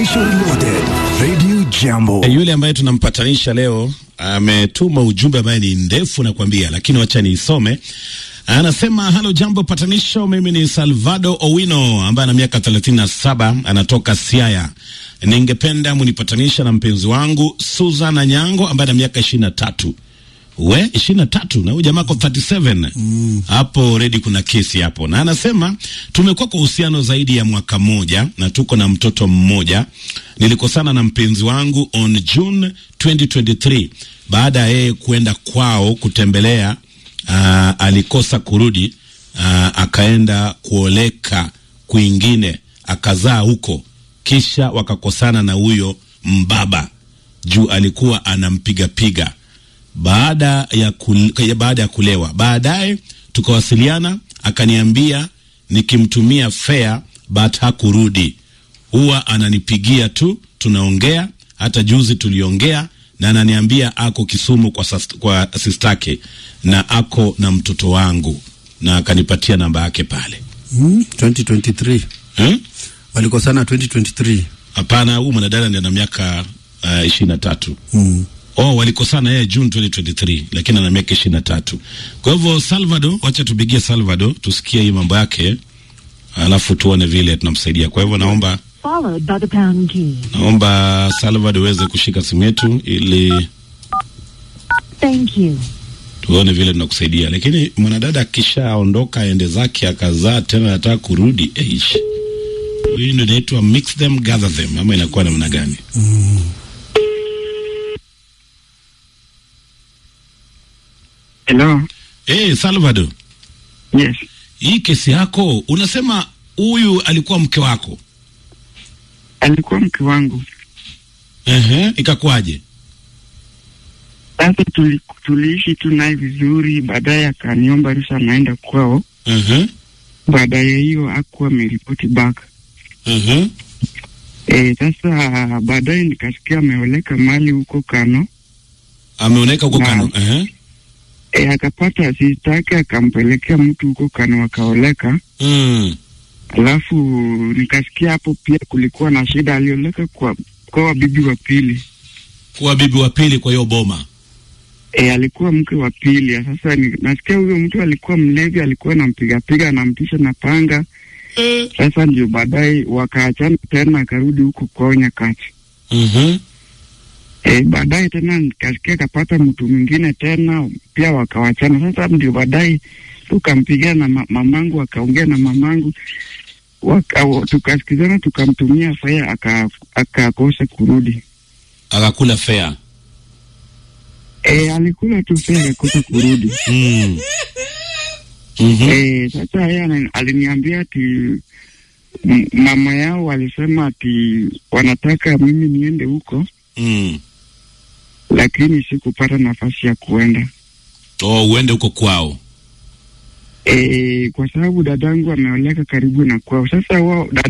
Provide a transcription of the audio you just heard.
Patanisho Reloaded, Radio Jambo. E, yule ambaye tunampatanisha leo ametuma ujumbe ambaye ni ndefu nakwambia, lakini wacha niisome. Anasema halo, jambo patanisho, mimi ni Salvado Owino ambaye ana miaka 37 anatoka Siaya. Ningependa munipatanisha na mpenzi wangu Susan Anyango ambaye ana miaka 23 we ishirini na tatu na huyu jamaa ako 37 hapo redi, kuna kesi hapo, na anasema tumekuwa kwa uhusiano zaidi ya mwaka mmoja na tuko na mtoto mmoja. Nilikosana na mpenzi wangu on June 2023 baada ya yeye kuenda kwao kutembelea. Uh, alikosa kurudi, uh, akaenda kuoleka kwingine akazaa huko, kisha wakakosana na huyo mbaba juu alikuwa anampigapiga baada ya kule, baada ya kulewa. Baadaye tukawasiliana, akaniambia nikimtumia fare but hakurudi, huwa ananipigia tu, tunaongea. Hata juzi tuliongea na ananiambia ako Kisumu kwa, sast, kwa sistake na ako na mtoto wangu na akanipatia namba yake pale. Mm, 2023 Hmm? walikosana 2023. Hapana, huyu mwanadada ndiye ana miaka uh, ishirini na tatu. Mm. Oh, walikosana yeye June 2023 lakini ana miaka ishirini na tatu. Kwa hivyo Salvador, wacha tupigie Salvador tusikie hii mambo yake, alafu tuone vile tunamsaidia. Kwa hivyo naomba followed by the pound key. naomba Salvador uweze kushika simu yetu ili Thank you. tuone vile tunakusaidia. Lakini mwanadada akishaondoka aende zake akazaa tena anataka kurudi, eish, hii ndio inaitwa mix them gather them, ama inakuwa namna gani? Hello. Eh, Salvador, Yes. hii kesi yako unasema huyu alikuwa mke wako? Alikuwa mke wangu. Ehe, ikakuwaje? Sasa tuli, tuliishi tu naye vizuri, baadaye akaniomba ruhusa naenda kwao. Ehe, Baadaye hiyo akuwa ameripoti back. ehe, Eh, sasa baadaye nikasikia ameoleka mali huko Kano. ameoneka huko Na- Kano. Ehe, Eh, akapata asista yake akampelekea mtu huko Kano akaoleka. mm, Alafu nikasikia hapo pia kulikuwa na shida, alioleka kwa kwa bibi wa pili. kuwa bibi wa pili kwa hiyo boma. E, alikuwa mke wa pili. Sasa ni, nasikia huyo mtu alikuwa mlevi, alikuwa anampigapiga anamtisha na panga. Eh, Sasa ndio baadaye wakaachana tena, akarudi huko kwao Nyakati. mhm, E, baadaye tena nikasikia kapata mtu mwingine tena pia wakawachana. Sasa ndio baadaye tukampigia na ma mamangu, akaongea na mamangu waka, wa- tukasikizana, tukamtumia faya aka- akakosa kurudi. akakula fea. E, alikula tu faya akakosa kurudi. Mm. Mhm. Eh, sasa yeye ana- aliniambia ati m- mama yao walisema ati wanataka mimi niende huko, Mm. lakini sikupata nafasi ya kuenda Oh, uende huko kwao. eh, kwa sababu dadangu ameoleka karibu na kwao. Sasa wao